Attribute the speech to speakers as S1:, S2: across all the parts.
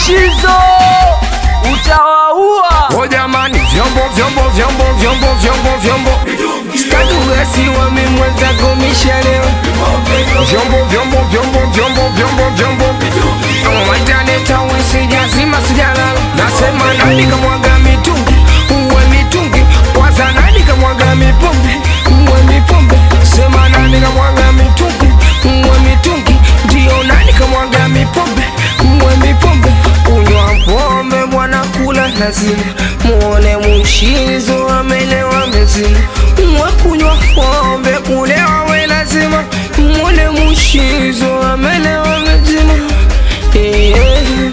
S1: Mushizo utawaua.
S2: O jamani, vyombo vyombo vyombo vyombo vyombo vyombo, sitaki ugasiwa mimi mwenzako mishalewa. Vyombo vyombo vyombo vyombo vyombo vyombo, wataneta wisijazima sijalala. Nasema nani kamwaga mitungi, uwe mitungi. Kwanza nani kamwaga mipombe, uwe mipombe. Sema nani kamwaga mitungi, uwe mitungi. Ndio nani kamwaga mipombe, uwe mipombe. Kunywa pombe bwana, kula lazima. Muone mushizo amelewa mezima. Mwe kunywa pombe, kulewa we lazima. Muone mushizo amelewa mezima. Yeah.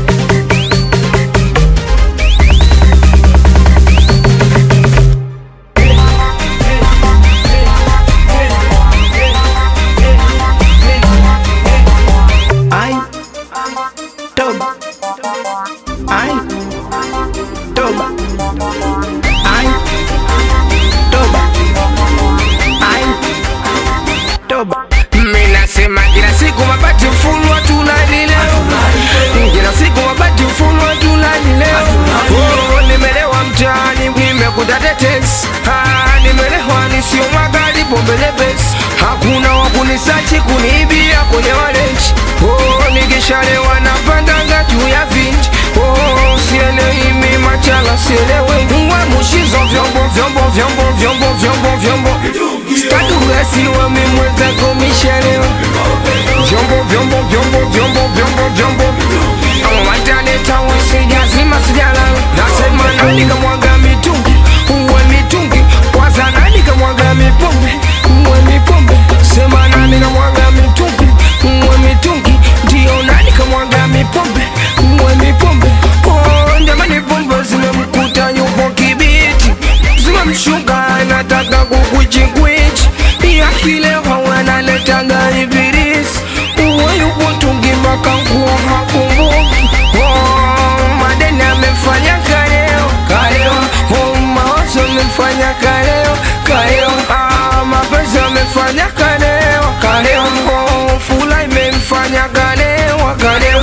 S3: Ay, toba. Ay, toba. Ay, toba. Ay, toba.
S2: Mimi nasema kila siku mabati mfulwa tunani leo, kila siku mabati mfulwa tunani leo. Oh, nimelewa mtaani nimekuta tetesi, ah, nimelewa nisio magari pombe lepesi, hakuna wa kunisachi kuniibia kwenye walenji. Oh, nikishalewa napandanga juu ya vinji. Oh, sielewi mimi machala sielewe, uwe mushizo vyombo vyombo vyombo vyombo vyombo vyombo Sitaki ugasiwa mimi mwenzako mishalewa vyombo vyombo vyombo vyombo vyombo vyombo wataneta wisijazima sijalala nasema nani kamwaga mitungi uwe mitungi kwanza nani kamwaga mipombe uwe mipombe sema nani kamwaga mitungi uwe mitungi ndio nani kamwaga mipombe uwe mipombe oh, jamani pombe zimemkuta yupo kibiti zimemshuka anataka kukuchikwichi yakilewa wanaletaga ibilisi uwe yupo tungi mpaka nguo hakumbuki oh, madeni amefanya kaleo kaleo oh, mawazo amefanya kaleo kaleo ah, mapenzi amefanya kaleo kaleo oh, fula imemfanya kaleo kaleo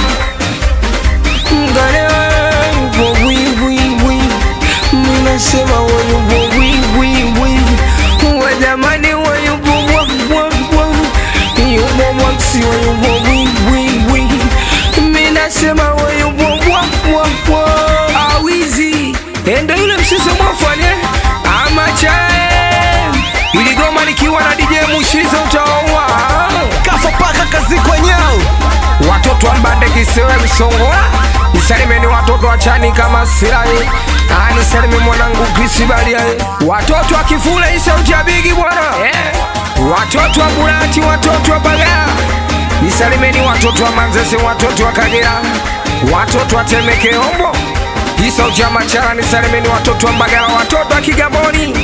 S2: kaleo yupo wiwiwi ninasema wayupo wiwiwi uwe jamani wayupo bwabwabwa yupo mwaksi wayupo wiwiwi minasema wayupo bwabwabwa awizi endo yule msisi mwafanye amachae iligoma likiwa na DJ Mushizo utaua
S3: Kafa paka kazi kwenyao.
S2: watoto wa mbande kisewe msongola nisalimeni watoto wa chani kama sirai Ah, nisalime mwanangu Krisi Baliae watoto wa kifule isauti ya bigi bwana yeah. watoto wa Bulati watoto wa Bagala nisalimeni watoto wa Manzese watoto wa Kagera watoto wa Temeke Ombo isauti ya Machara nisalimeni watoto wa Mbagala watoto wa Kigamboni